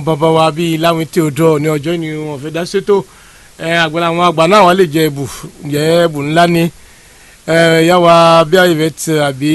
bàbá wa bíi láwọn tí o dọ̀ ní ọjọ́ ni wọ́n fẹ́ dá sétò àgbàlá àwọn àgbà náà wọ́n lè jẹ ẹ̀bù jẹ ẹ̀bù ńlá ni yàwá bí ayẹ̀fẹ̀ àbí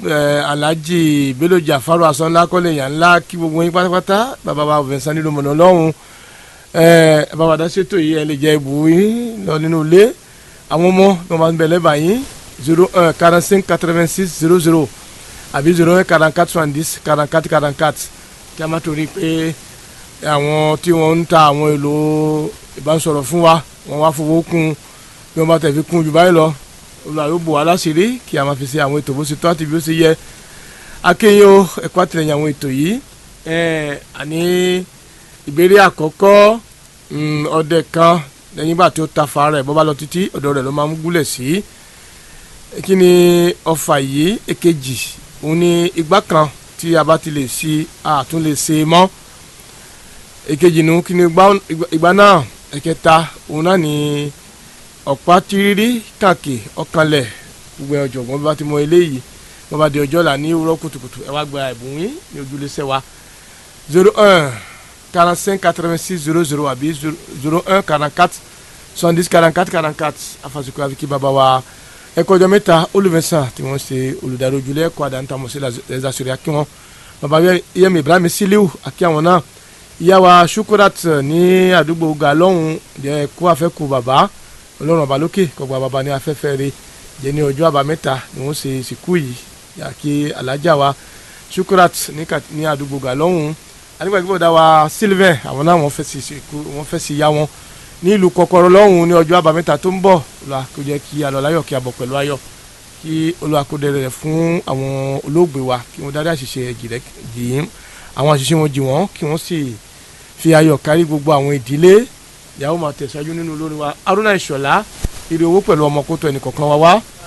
alhaji bello jafaru asọ́nlá kọ́lé yàn ńlá kí gbogbo yín pátápátá bàbá wa Vincent nílùú mọ̀nà lọ́hùn bàbá wa dá sétò yìí ẹ lè jẹ ẹ̀bù yín lọ nínú ilé àwọn ọmọ bí wọ́n bá ń bẹ̀ lẹ́bàá yín zero un quarante cinq quatre vingt six zero zero àbí zero un quarante quatre soixante dix quarante quatre quarante quatre kí a má torí pé àwọn tí wọ́n ń ta àwọn èlò ìbánisọ̀rọ̀ fún wa wọ́n wá fowó kún bí wọ́n bá tẹ̀ fi kún jù báyìí lọ olùwà yóò bò wá láṣìírí kí a máa fi ṣe àwọn ètò bó ṣe tó àti bí ó ṣe yẹ akéyìn o ẹ̀kọ́ àtìlẹyìn àwọn ètò yìí àní ìbéèrè àkọ́kọ́ ọdẹ kan lẹ́yìn ìgbà tí ó ta fa rẹ̀ bọ́ bá lọ títí ọ̀dọ̀ rẹ̀ ló máa ń gúnlẹ̀ sí kí ni ọfà yìí èkejì òun ni igbá kan tí a bá ti lè ṣe àtún lè ṣe mọ́ èkejì nu kí ni ìgbà náà ẹ̀kẹta òun náà ni ọ̀pá tírírí kàkè ọ̀kanlẹ̀ gbogbo ọ̀jọ̀gbọ́n bá ti mọ eléyìí wọ́n bá di ọjọ́ là ní òwúrọ̀ kùtùkùtù ẹ wá gba ẹ̀bùn yín ní ojúlé sẹ́wà zero un quarante cinq quatre vingt six zero zero àbí zero un quarante quatre soixante dix quarante quatre quarante quatre afasikun àfikí bàbá wa ẹ̀kọ́ ọjọ́ mẹ́ta olùfẹ́sàn tí wọ́n ṣe olùdarí ojúlé ẹ̀kọ́ àdáńtàmọ̀ sí ẹ̀zásórí akínwọ́n bàbá yẹmi ibrahim siliu akíwọn náà ìyá wa shukurat ní àdúgbò galọ́hún jẹ́ kó afẹ́kù bàbá ọlọ́run ọba lókè kọgbà bàbá ní afẹ́fẹ́ rẹ̀ jẹ́ ní ọjọ́ àbámẹ́ta ni wọ́n ṣe ìsìnkú yìí yà kí alájà wa shukurat ní àdúgbò galọ́hún adigunbọ̀dá wa sylvain àwọn náà wọ́n fẹ́ sí ìsìnkú wọ́n fẹ́ sí ìyá wọn ní ìlú kọkọrọ lọ́hún ní ọjọ́ àbámẹ́ta tó ń bọ̀ la kó jẹ́ kí alọ́ láyọ̀ kí a bọ̀ pẹ̀lú ayọ̀ kí olùwàkúndẹ̀rẹ̀ rẹ̀ fún àwọn olóògbé wa kí wọ́n dárí àṣìṣe jìyìn àwọn àṣìṣe wọn jì wọ́n kí wọ́n sì fi ayọ̀ kárí gbogbo àwọn ìdílé ìyàwó máa tẹ̀síwájú nínú olórin wa Haruna Ìṣọ̀lá ire owó pẹ̀lú ọmọ kótó ẹnì kọ̀ọ̀kan wa wá